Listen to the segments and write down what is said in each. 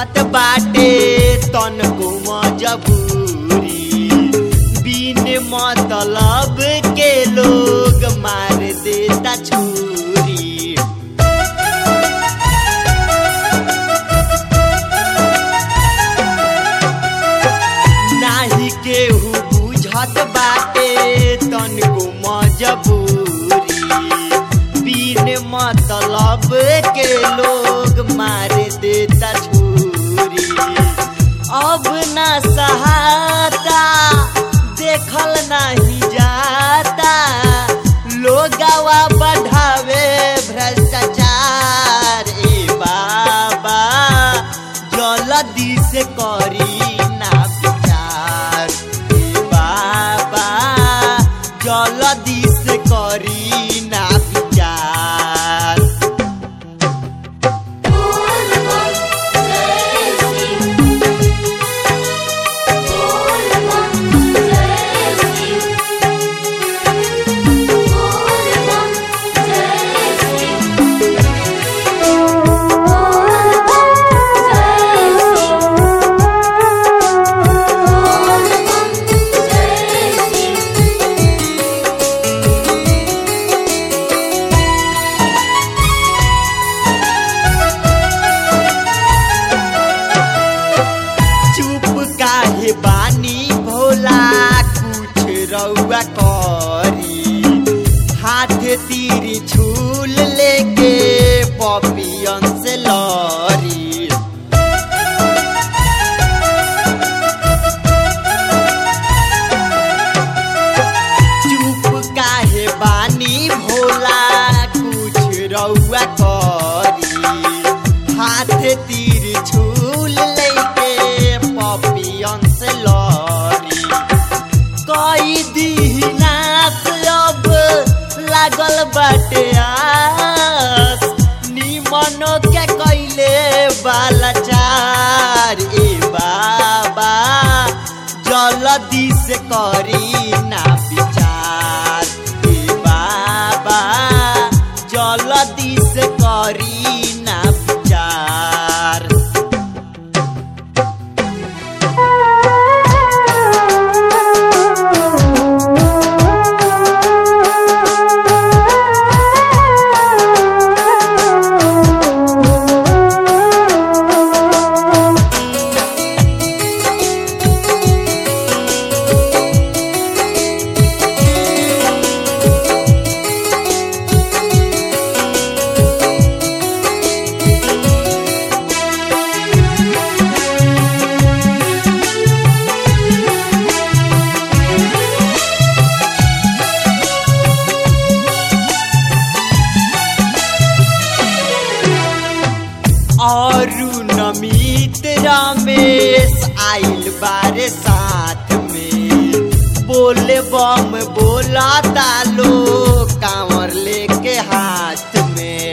बुझत बाटे तन को मजबूरी बिन मतलब के लोग मार देता छुरी नाही केहू बुझत बाटे तन को मजबूरी बिन मतलब के लोग मार देता छुरी अब ना सहाता देखल नहीं जाता लोगवा बढ़ावे भ्रष्टाचार ए बाबा जल्दी से करी ना विचार ए बाबा जल्दी से करी ना विचार बोल बम जय शिव बोल बम जय शिव बोल बम जय शिव बोल बम जय शिव बोल बम जय शिव चुप काहे बानी भोला कुछ रउआ करी हाथ तीर झूल लेके पपियन से लरी चुप काहे बानी भोला कुछ रउआ करी हाथ तीर झूल लेके पपियन से लरी कई दीनास अब लागल बाटे आस निमनो के कैले बालाचार ए बाबा जल्दी से करी ना विचार ए बाबा जल्दी से करी ना विचार और नमित रमेश आइल बारे साथ में बोले बम बोला तालो कांवर लेके हाथ में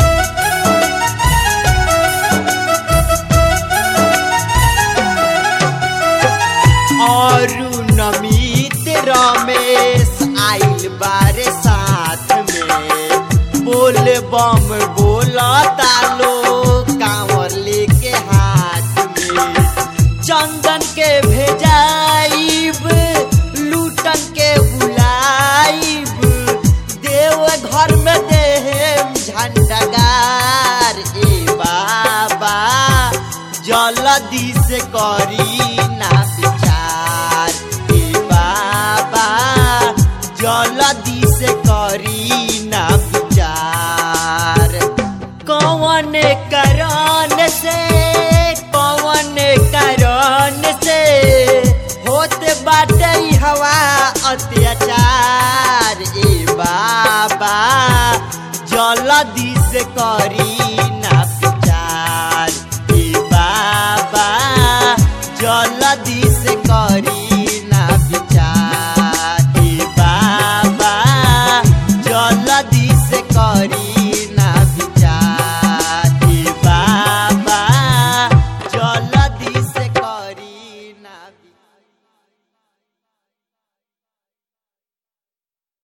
और नमित रमेश आइल बारे साथ में बोल बम बोला तालो कांवर लेके हाथ में चंदन के भेजाइब लूटन के बुलाइब देव घर में देहम झंडगार ए बाबा जल्दी से करी ना विचार ए बाबा जल्दी से करी ना विचार कौन कारण से कौन कारण से होत बाटे ई हवा अत्याचार ए बाबा जल्दी से करी